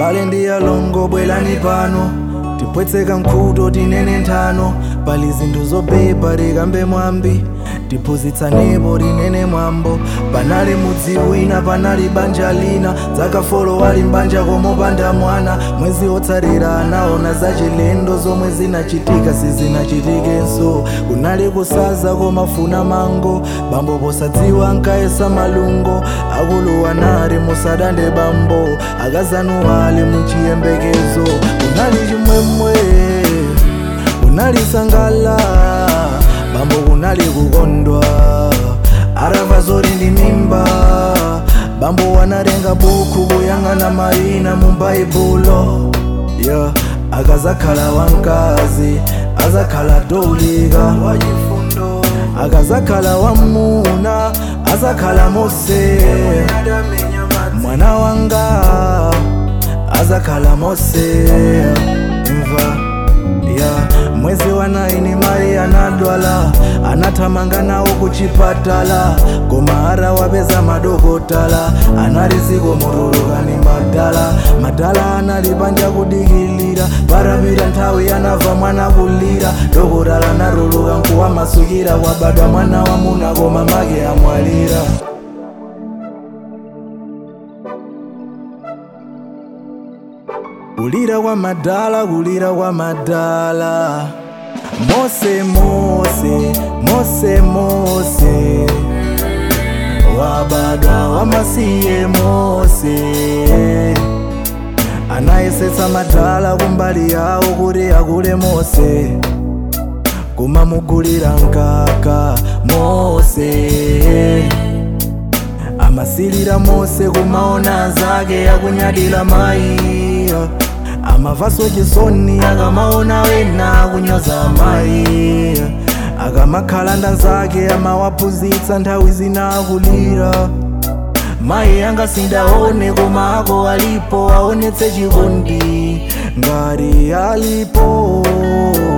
abale ndi alongo bwerani pano tipwetseka mkhuto tinene nthano pali zinthu zopepa tikambe mwambi tiphunzitsanepo tinene mwambo panali mudzi wina panali banja lina dzakafolo wali mbanja komopanda mwana mwezi wotsatira anaona zachilendo zomwe zinachitika sizinachitikenso kunali kusaza komafuna mango bambo posadziwa nkayesa malungo akulu anali musadande bambo akazanu ali muchiyembekezo kunali chimwemwe kunali sangala bambo kunali kukondwa arava zori ndi mimba bambo wanatenga buku kuyang'ana mayina mu baibulo yeah. akazakhala wamkazi azakhala dolika wachifundo akazakhala wamuna azakhala mose mwana wanga azakhala mose mva ya mwezi wa naini mai anadwala anathamanga nawo kuchipatala koma ara wapeza madokotala analiziko mutulukani madala madala anali panja kudikilira parapita nthawi anava mwana kulira dokotala anatuluka nkuwamasukira kwabadwa mwana wamuna koma make amwalira kulira kwa madala kulira kwa madala mose mose mose mose wabadwa wamasiye mose anayesetsa madala kumbali yawo kuti akule mose kumamugulira mkaka mose amasilira mose kumaona zake akunyadira mayi amavaso chisoni akamaona wena kunyoza mayi akamakhala ndanzake amawaphunzitsa nthawi zina akulira mayi angasindaone koma ako alipo aonetse chikondi ngati alipo